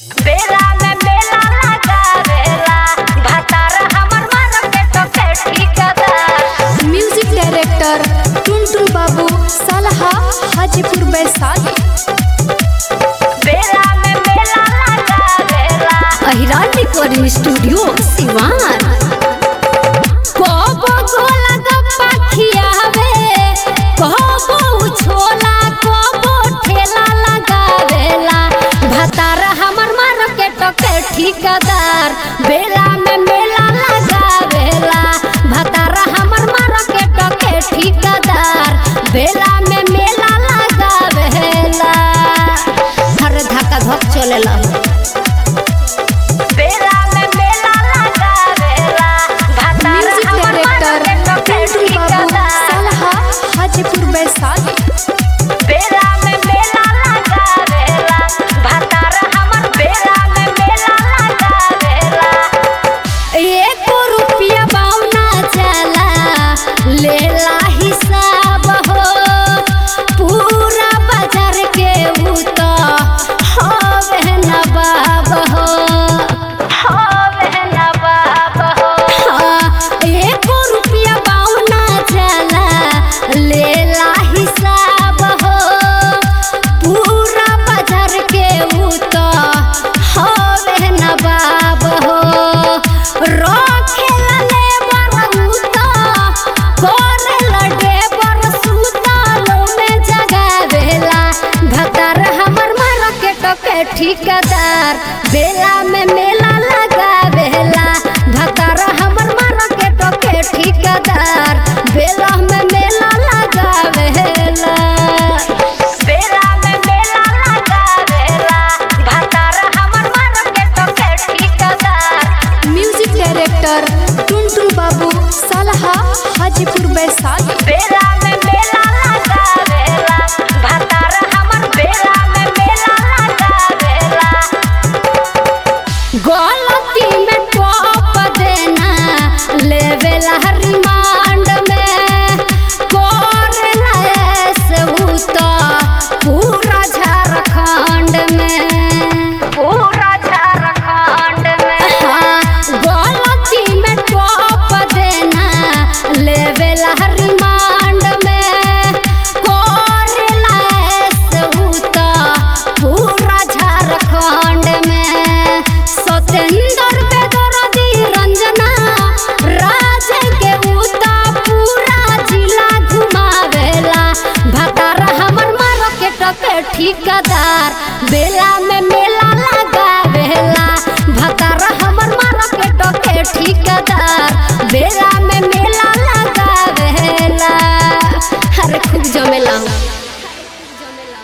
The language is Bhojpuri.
बेला में मेला लगावेला भतार हमर मन के टोके ठिकादार म्यूजिक डायरेक्टर टुनटुन बाबू सालहा हाजीपुर वैशाली बेला में मेला लगावेला अहिरान रिकॉर्डिंग स्टूडियो सिवान कोबो गोला गप्पा खियावे कोबो छोला कोबो ठेला लगावेला भतार हमर मार्केट के ठिकादार बेला में मेला लगावेला भतार हमर मार्केट के ठिकादार बेला में मेला लगावेला हर धक्का धक चलेला बेला में मेला लगावेला भतार म्यूजिक हमर डायरेक्टर मन के टोके टुनटुन बाबू ठिकादार सालहा हाजीपुर वैशाली बेला में मेला लगावेला भतार हमर बेला में मेला लगावेला एको रुपया बावना चला लेला हिसाब हो पूरा बाजार के ऊ तो हवे नवाब हो होवे नवाब हो हाँ, एको रुपया बावना चला लेला हिसाब हो पूरा बाजार के ऊ तो हवे नवाब हो रखेला लेबर ऊ तो करेला डेबर सुतालो में जगावेला भतार हमर मार्केट के ठिकादार बेला में मेला लगावेला भतार हमर मार्केट के ठिकादार बेला में मेला लगावेला बेला में मेला लगावेला भतार हमर मन के टोके ठिकादार म्यूजिक डायरेक्टर टुनटुन बाबू सालहा हाजीपुर वैशाली बेला में मेला लगावेला भतार हमर बेला में मेला लगावेला गो